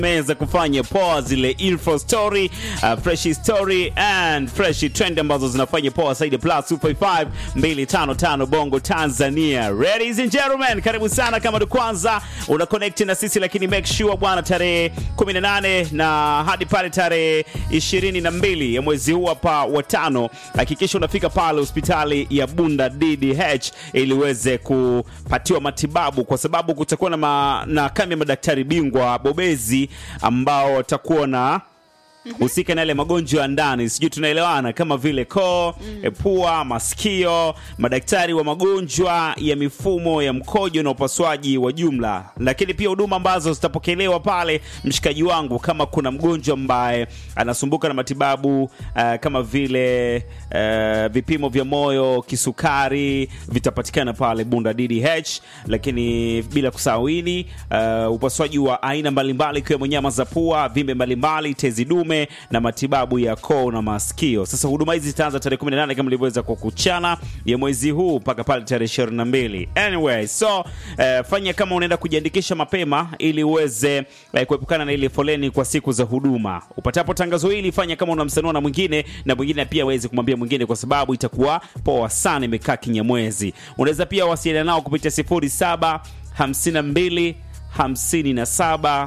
meza kufanya poa zile info story uh, fresh story and fresh trend ambazo zinafanya poa zaidi plus 255 255 bongo tanzania ladies and gentlemen karibu sana kama ndo kwanza una connect na sisi lakini make sure bwana tarehe 18 na hadi pale tarehe 22 ya mwezi huu hapa wa tano hakikisha unafika pale hospitali ya bunda ddh ili uweze kupatiwa matibabu kwa sababu kutakuwa na, ma, na kambi ya madaktari bingwa bobezi ambao watakuwa na husika na yale magonjwa ya ndani sijui tunaelewana kama vile koo mm. pua masikio madaktari wa magonjwa ya mifumo ya mkojo na upasuaji wa jumla lakini pia huduma ambazo zitapokelewa pale mshikaji wangu kama kuna mgonjwa ambaye anasumbuka na matibabu uh, kama vile uh, vipimo vya moyo kisukari vitapatikana pale bunda ddh lakini bila kusahau ini uh, upasuaji wa aina mbalimbali ikiwemo nyama za pua vimbe mbalimbali tezi dume na matibabu ya koo na masikio sasa huduma hizi zitaanza tarehe 18 kama ilivyoweza kukuchana ya mwezi huu mpaka pale tarehe 22 anyway so uh, fanya kama unaenda kujiandikisha mapema ili uweze uh, kuepukana na ile foleni kwa siku za huduma upatapo tangazo hili fanya kama unamsanua na mwingine na mwingine pia aweze kumwambia mwingine kwa sababu itakuwa poa sana imekaa kinyamwezi unaweza pia wasiliana nao kupitia 07 52 57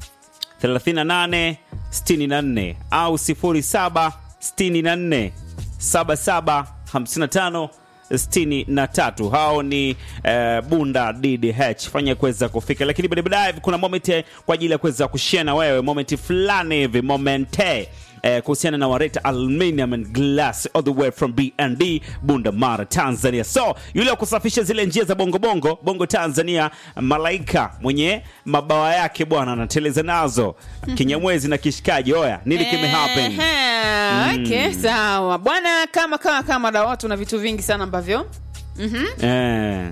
38 64 au 07 64 77 55 63 hao ni uh, bunda ddh fanya kuweza kufika lakini baadaye kuna moment kwa ajili ya kuweza kushare na wewe moment fulani hivi momente eh, kuhusiana na wareta aluminium and glass all the way from bnd bunda mara tanzania so yule wa kusafisha zile njia za bongo bongo bongo tanzania malaika mwenye mabawa yake bwana anateleza nazo kinyamwezi na kishikaji oya nini kimehappen Ehe, okay, sawa bwana kama kama kama da watu na vitu vingi sana ambavyo eh.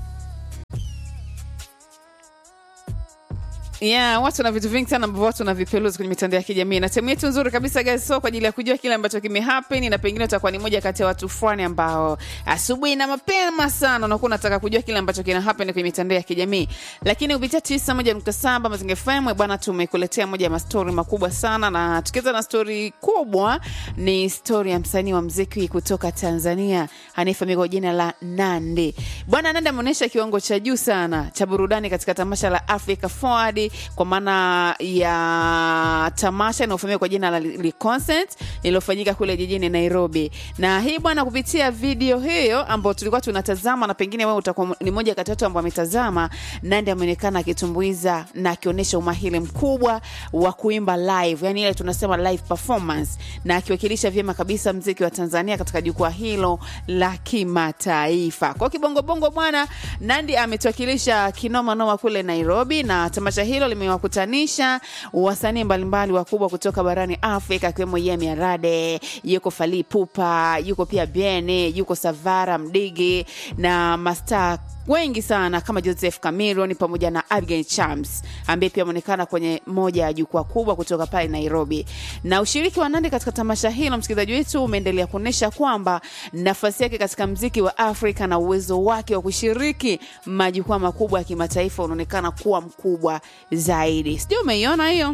yeah, watu na vitu vingi sana ambavyo watu wanavipeluzi kwenye mitandao ya kijamii na sehemu yetu nzuri kabisa guys so kwa ajili ya kujua kile ambacho kimehappen na pengine utakuwa ni moja kati ya watu fulani ambao asubuhi na mapema sana unakuwa unataka kujua kile ambacho kina happen kwenye mitandao ya kijamii lakini kupitia 91.7 Mazingira FM bwana tumekuletea moja ya mastori makubwa sana na tukianza na stori kubwa ni stori ya msanii wa mziki kutoka Tanzania anayefahamika kwa jina la Nandi bwana Nandi ameonyesha kiwango cha juu sana cha burudani katika tamasha la Africa Forward kwa maana ya tamasha inayofahamika kwa jina la Li Concert iliyofanyika kule jijini Nairobi. Na hii bwana, kupitia video hiyo ambayo tulikuwa tunatazama, na pengine wewe utakuwa ni moja kati ya watu ambao ametazama, Nandi ameonekana akitumbuiza na akionyesha umahiri mkubwa wa kuimba live, yani ile tunasema live performance, na akiwakilisha vyema kabisa mziki wa Tanzania katika jukwaa hilo la kimataifa. Kwa kibongobongo bwana, Nandi ametuwakilisha kinoma noma kule Nairobi, na tamasha hilo limewakutanisha wasanii mbalimbali wakubwa kutoka barani Afrika akiwemo Yemi Alade, yuko Fally Ipupa, yuko pia Biene, yuko Savara Mdigi na mastaa wengi sana kama Joseph Cameron pamoja na Abigail Chams ambaye pia ameonekana kwenye moja ya jukwaa kubwa kutoka pale Nairobi. Na ushiriki wa Nandi katika tamasha hilo, msikilizaji wetu, umeendelea kuonyesha kwamba nafasi yake katika mziki wa Afrika na uwezo wake wa kushiriki majukwaa makubwa ya kimataifa unaonekana kuwa mkubwa zaidi. Sijui umeiona hiyo?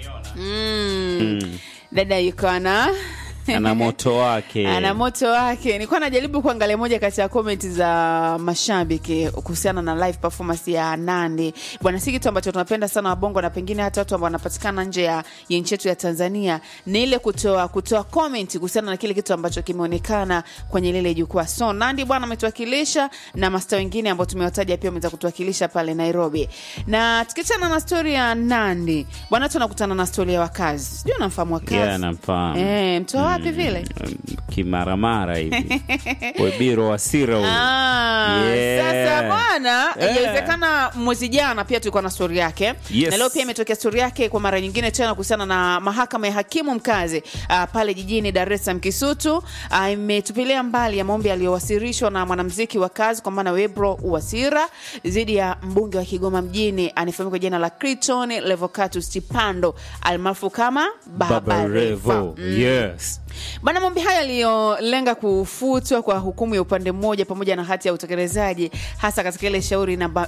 Mm. Dada yuko ana ana moto wake ana moto wake. Nilikuwa najaribu kuangalia moja kati ya komenti za mashabiki kuhusiana na live performance ya Nandi. Bwana, si kitu ambacho tunapenda sana wabongo na pengine hata watu ambao wanapatikana nje ya ya nchi yetu ya Tanzania, ni ile kutoa kutoa comment kuhusiana na kile kitu ambacho kimeonekana kwenye lile jukwaa. So Nandi bwana ametuwakilisha na masta wengine ambao tumewataja pia wameweza kutuwakilisha pale Nairobi. Na tukiachana na story ya Nandi, bwana tunakutana na story ya wakazi. Sijui unamfahamu wakazi? yeah, namfahamu Eh, mtoa wapi vile? kimaramara hivi webiro wasira huyu Ah, Yeah. Sasa bwana, Yeah. inawezekana mwezi jana pia tulikuwa na stori yake Yes. na leo pia imetokea stori yake kwa mara nyingine tena kuhusiana na mahakama ya hakimu mkazi uh, pale jijini Dar es Salaam Kisutu ah, imetupilia mbali ya maombi yaliyowasilishwa na mwanamuziki wa kazi kwa maana Webro Wasira dhidi ya mbunge wa Kigoma mjini anayefahamika kwa jina la Criton Levocatus Chipando almaarufu kama Baba Baba Revo. Revo. Yes. Bwana, maombi hayo yaliyolenga kufutwa kwa hukumu ya upande mmoja pamoja na hati ya utekelezaji hasa katika ile shauri namba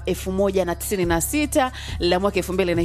1096 la mwaka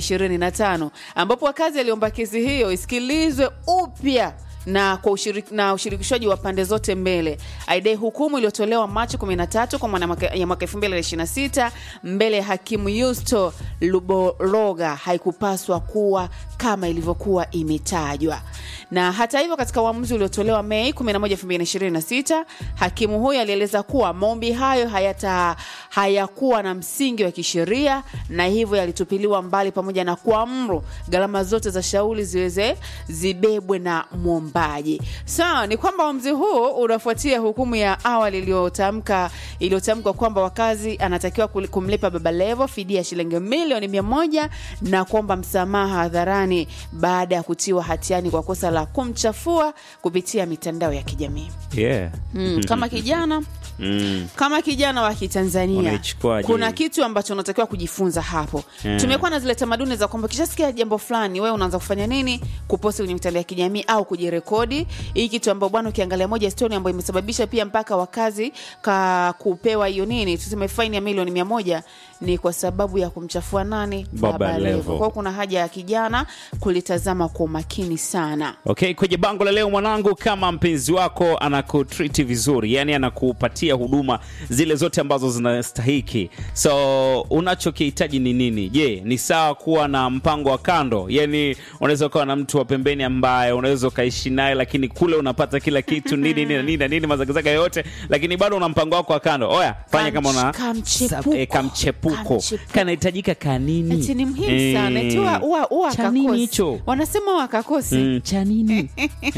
2025 ambapo wakazi aliomba kesi hiyo isikilizwe upya na kwa ushirik, na ushirikishwaji wa pande zote mbele. Aidai hukumu iliyotolewa Machi 13 kwa mwana ya mwaka 2026 mbele ya hakimu Yusto Luboroga haikupaswa kuwa kama ilivyokuwa imetajwa. Na hata hivyo, katika uamuzi uliotolewa Mei 11, 2026, hakimu huyo alieleza kuwa maombi hayo hayata hayakuwa na msingi wa kisheria na hivyo yalitupiliwa mbali pamoja na kuamuru gharama zote za shauri ziweze zibebwe na mwombaji. Sawa, ni kwamba uamuzi huu unafuatia hukumu ya awali iliyotamka iliyotamkwa kwamba wakazi anatakiwa kul- kumlipa Baba Levo fidia ya shilingi milioni mia moja na kuomba msamaha hadharani baada ya kutiwa hatiani kwa kosa la kumchafua kupitia mitandao ya kijamii. yeah. Mm, kama kijana mm. kama kijana wa Kitanzania Unaichukuaje? kuna kitu ambacho unatakiwa kujifunza hapo. Yeah. Tumekuwa na zile tamaduni za kwamba kishasikia jambo fulani, wewe unaanza kufanya nini? Kuposti kwenye mitandao ya kijamii au kujirekodi. Hii kitu ambayo bwana, ukiangalia moja story ambayo imesababisha pia mpaka wakazi ka kupewa hiyo nini, tuseme faini ya milioni mia moja ni kwa sababu ya kumchafua nani? Baba Levo. Kwa hiyo kuna haja ya kijana kulitazama kwa umakini sana. Okay, kwenye bango la leo mwanangu, kama mpenzi wako anakutriti vizuri, yani anakupatia huduma zile zote ambazo zinastahiki, so unachokihitaji ni nini? Je, ni sawa kuwa na mpango wa kando? Yani unaweza ukawa na mtu wa pembeni ambaye unaweza ukaishi naye, lakini kule unapata kila kitu nini nini na nini na nini mazagazaga yote, lakini bado una mpango wako wa kando. Oya, fanya kama una Kamchepuko. eh, kamchepuko Kamchepuko. kanahitajika kanini? Eti ni muhimu Eh, sana eti huwa- huwa- huwa cha nini akakosi. hicho? wanasema wakakosi Mm, cha nini?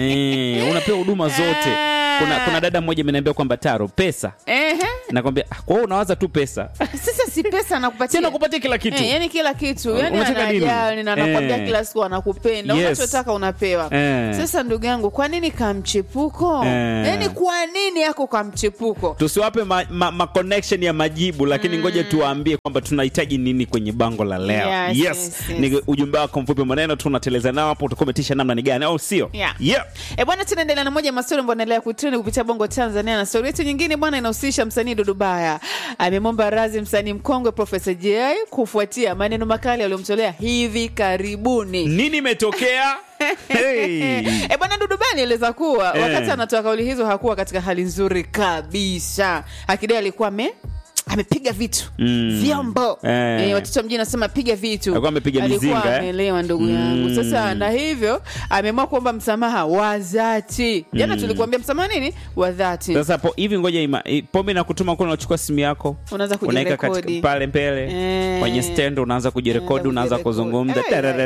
eh, unapewa huduma zote. Kuna, kuna dada mmoja ameniambia kwamba Taro, pesa Ehe. nakwambia, ah, kwa hiyo unawaza tu pesa sasa si pesa anakupatia tena kupatia kila kitu Eh, yani kila kitu yani Unataka nini? anajali na anakwambia Eh. kila siku anakupenda Yes. unachotaka unapewa Eh. sasa ndugu yangu kwa nini kamchepuko Eh. yani kwa nini yako kamchepuko tusiwape ma, ma, ma connection ya majibu lakini ngoja tuwaambie kwamba tunahitaji nini kwenye bango la leo Yes, yes, yes. ni ujumbe wako mfupi maneno tunateleza nao hapo utakometisha namna ni gani au sio Yeah. yeah. E bwana, tunaendelea na moja ya mastori ambayo anaendelea kutrend kupitia Bongo Tanzania, na stori yetu nyingine bwana inahusisha msanii Dudubaya amemwomba radhi msanii mkongwe Profesa J kufuatia maneno makali aliyomtolea hivi karibuni. nini imetokea hey. E bwana Dudubaya alieleza kuwa Eh. wakati anatoa kauli hizo hakuwa katika hali nzuri kabisa, akidai alikuwa ame amepiga vitu Mm. vyombo Eh. Eh, watoto wa mjini nasema piga vitu Alikuwa amepiga Alikuwa mizinga, eh? ameelewa ndugu yangu Mm. sasa na hivyo ameamua kuomba msamaha wa dhati jana tulikuambia msamaha nini wa dhati sasa po, hivi ngoja ima, i- pombe na kutuma kuna unachukua simu yako Unaanza unaweka kujirekodi. katika pale mbele Eh. kwenye stand unaanza kujirekodi Unaanza unaanza kujirekodi. kuzungumza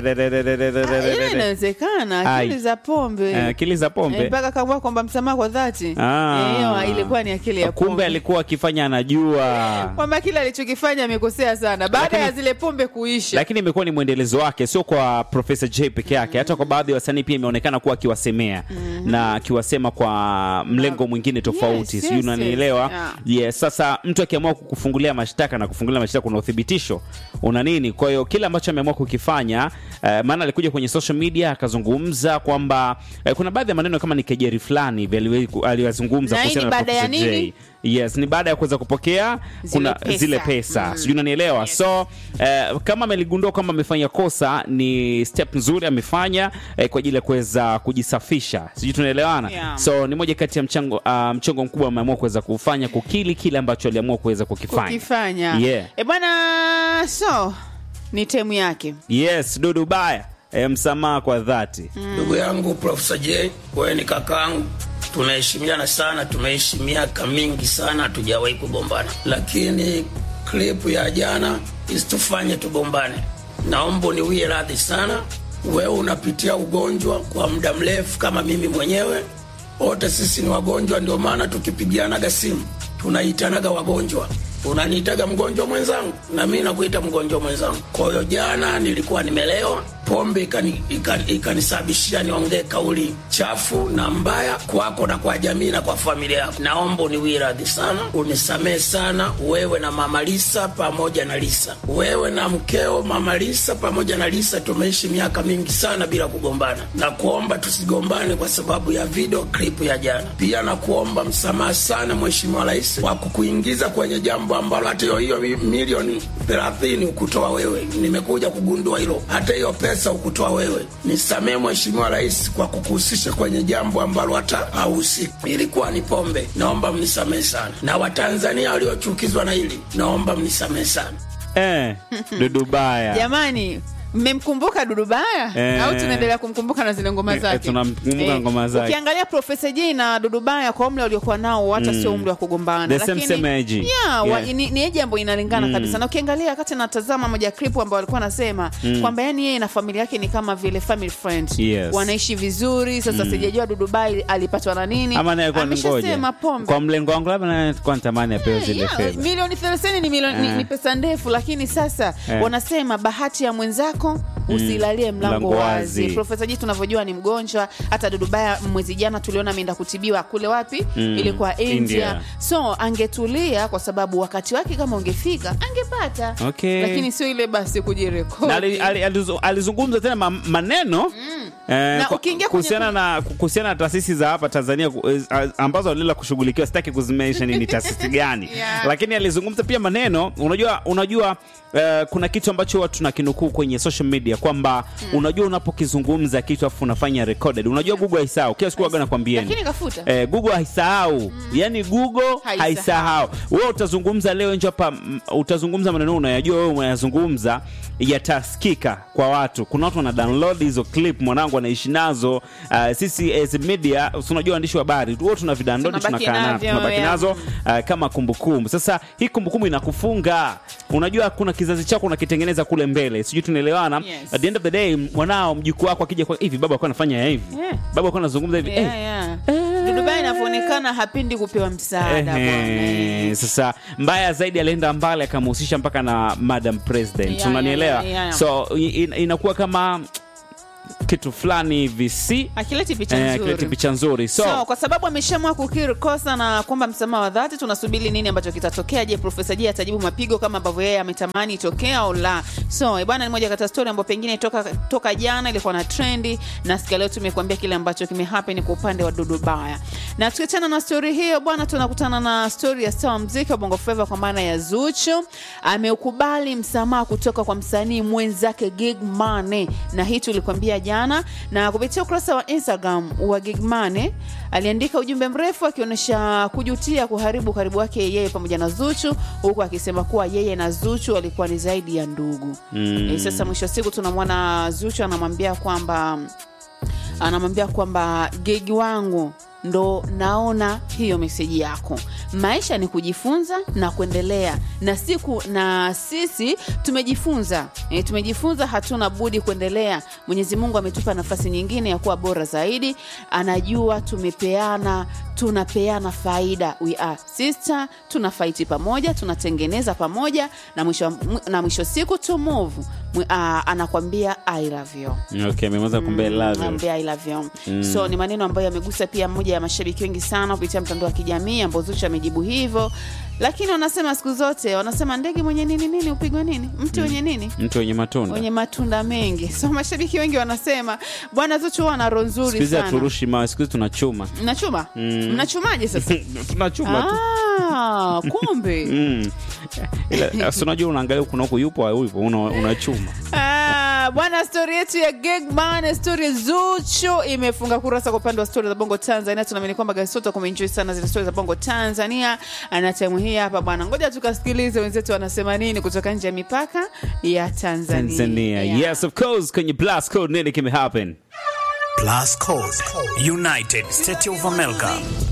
Eh, Ah, ile inawezekana akili Ai. za pombe Eh, akili za Eh, pombe mpaka kaamua kwamba msamaha kwa dhati Ah. Eh, hiyo ilikuwa ni akili ya kumbe pombe alikuwa akifanya anajua kwamba kile alichokifanya amekosea sana baada Lakini- ya zile pombe kuisha lakini imekuwa ni mwendelezo wake sio kwa profesa j peke yake hata kwa baadhi ya wasanii pia imeonekana kuwa akiwasemea na akiwasema kwa mlengo mwingine tofauti Yes, sijui yes, unanielewa yes. Yeah. yes, sasa mtu akiamua kukufungulia mashtaka na kufungulia mashtaka kuna uthibitisho una nini kwa hiyo kile ambacho ameamua kukifanya eh, maana alikuja kwenye social media akazungumza kwamba eh, kuna baadhi ya maneno kama ni kejeri fulani hivi aliwe- aliyazungumza Na hii ni kuhusiana na baada ya Professor J. nini? yes ni baada ya kuweza kupokea Zile kuna pesa. zile pesa sijui unanielewa so eh, kama ameligundua kwamba amefanya kosa ni step nzuri amefanya eh, kwa ajili ya kuweza kujisafisha sijui tunaelewana Yeah. so ni moja kati ya mchango, uh, mchongo mkubwa ameamua kuweza kufanya kukili kile ambacho aliamua kuweza kukifanya kukifanya Yeah. e bwana so ni temu yake yes dudu baya eh, msamaha kwa dhati ndugu yangu Profesa J, wewe ni kakaangu, tunaheshimiana sana, tumeishi miaka mingi sana, hatujawahi kugombana, lakini klipu ya jana isitufanye tugombane. Naomba uniwie radhi sana. Wewe unapitia ugonjwa kwa muda mrefu kama mimi mwenyewe, wote sisi ni wagonjwa, ndio maana tukipigianaga simu tunaitanaga wagonjwa unaniitaga mgonjwa mwenzangu na mi nakuita mgonjwa mwenzangu. Kwa hiyo jana nilikuwa nimelewa, pombe ikani- ikani- ikanisababishia niongee kauli chafu na mbaya kwako na kwa jamii na kwa familia yako. Naomba uniwie radhi sana, unisamehe sana, wewe na mama Lisa pamoja na Lisa, wewe na mkeo mama Lisa pamoja na Lisa. Tumeishi miaka mingi sana bila kugombana, na kuomba tusigombane kwa sababu ya video clip ya jana. Pia na kuomba msamaha sana Mheshimiwa Rais kwa kukuingiza kwenye jambo ambalo hata hiyo hiyo mi- milioni thelathini ukutoa wewe. Nimekuja kugundua hilo, hata hiyo pesa ukutoa wewe. Nisamehe Mheshimiwa Rais kwa kukuhusisha kwenye jambo ambalo hata hauhusiki. Ilikuwa ni pombe, naomba mnisamehe sana, na Watanzania waliochukizwa na hili, naomba mnisamehe sana. eh, Dudubaya jamani mmemkumbuka dudubaya Eh. au tunaendelea kumkumbuka na zile ngoma Eh, zake tunamkumbuka ngoma zake. ukiangalia profesa j na dudubaya kwa umri waliokuwa nao hata sio umri wa kugombana The same, same age. yeah, wa, Yeah. ni, ni eji ambayo inalingana kabisa na ukiangalia wakati natazama moja clip ambao walikuwa anasema kwamba yani yeye na familia yake ni kama vile family friend Yes. wanaishi vizuri sasa sijajua dudubai alipatwa na nini ama naye kwa ngoja ameshasema pombe kwa mlengo wangu labda naye kwa natamani apewe zile Yeah, fedha milioni thelathini ni, milioni, ni, Eh. ni pesa ndefu lakini sasa Eh. wanasema bahati ya mwenzako usilalie mlango Mlango wazi wazi. profesa ji tunavyojua ni mgonjwa hata dudubaya mwezi jana tuliona ameenda kutibiwa kule wapi Mm, ilikuwa india. India. so angetulia kwa sababu wakati wake kama ungefika angepata Okay. lakini sio ile basi na ali- kujirekodi ali- alizu- alizungumza tena ma- maneno eh, Na kwa- ukiingia kwenye- kuhusiana na kuhusiana na taasisi za hapa Tanzania ku- eh, ambazo walienda kushughulikiwa, sitaki kuzimention ni taasisi gani Yeah. lakini alizungumza pia maneno. Unajua, unajua eh, kuna kitu ambacho watu tunakinukuu kwenye social media kwamba unajua, unapokizungumza kitu afu unafanya recorded, unajua Google haisahau kila siku waga nakwambieni lakini kafuta Eh, Google haisahau yani Google Haisahau. haisahau. Wewe utazungumza leo nje hapa, mm, utazungumza maneno unayajua wewe unayazungumza, yatasikika kwa watu. Kuna watu wana download hizo clip, mwanangu anaishi nazo. Uh, sisi as media, si unajua waandishi wa habari wewe tuna vidownload, Tunabaki tunakaa nazo, navyo, tunabaki yeah. nazo uh, kama kumbukumbu. Sasa hii kumbukumbu inakufunga, unajua kuna kizazi chako unakitengeneza kule mbele, sijui tunaelewana. Yes. At the end of the day, mwanao mjukuu wako akija kwa hivi, baba alikuwa anafanya hivi, Yeah. baba alikuwa anazungumza hivi yeah, eh, yeah. dudubai inavyoonekana hapendi kupewa msaada bwana Ehe, eh. sasa mbaya zaidi alienda mbali akamhusisha mpaka na madam president Yeah, unanielewa yeah, yeah, yeah. so i- in- inakuwa kama kitu fulani hivi si akileti picha eh, nzuri kileti picha nzuri so, so, kwa sababu ameshamua kukiri kosa na kwamba msamaha wa dhati tunasubiri nini ambacho kitatokea je profesa je atajibu mapigo kama ambavyo yeye ametamani itokea au la so eh, bwana ni moja kati ya story ambayo pengine toka, toka jana ilikuwa na trendi na sikia leo tumekuambia kile ambacho kimehappen kwa upande wa dudu baya na tukiachana na story hiyo bwana tunakutana na story ya star wa mziki wa bongo flava kwa maana ya zuchu ameukubali msamaha kutoka kwa msanii mwenzake gig mane na hii tulikwambia jana na kupitia ukurasa wa instagram wa gigmane aliandika ujumbe mrefu akionyesha kujutia kuharibu ukaribu wake yeye pamoja na zuchu huku akisema kuwa yeye na zuchu walikuwa ni zaidi ya ndugu Mm. e, sasa mwisho wa siku tunamwona zuchu anamwambia kwamba anamwambia kwamba gegi wangu ndo naona hiyo meseji yako maisha ni kujifunza na kuendelea na siku na sisi tumejifunza e, tumejifunza hatuna budi kuendelea mwenyezi mungu ametupa nafasi nyingine ya kuwa bora zaidi anajua tumepeana tunapeana faida we are sister tuna faiti pamoja tunatengeneza pamoja na mwisho, na mwisho siku to move Mwi- ah, anakwambia i love you okay ameweza kumbea love you. Naambia I love you. so ni maneno ambayo yamegusa pia mmoja ya mashabiki wengi sana kupitia mtandao wa kijamii ambao Zuchu amejibu hivyo lakini wanasema siku zote wanasema ndege mwenye nini nini upigwe nini mti wenye nini mtu wenye matunda wenye matunda mengi so mashabiki wengi wanasema bwana Zuchu huwa ana roho siku nzuri hizi sana haturushi mawe siku hizi tunachuma mnachuma mnachumaje sasa tunachuma tu ah, kumbe Mm. Ila, si unajua unaangalia kuna huku yupo yupo una- unachuma Ah, bwana stori yetu ya Gigman, stori ya Zuchu imefunga kurasa kwa upande wa stori za Bongo Tanzania. Tunaamini kwamba gasoto kumeenjoy sana zile stori za Bongo Tanzania, na time hii hapa bwana, ngoja tukasikilize wenzetu wanasema nini kutoka nje ya mipaka ya Tanzania. Tanzania Yeah. yes of course kwenye blast code nini kimehappen Plus Code, United State of America,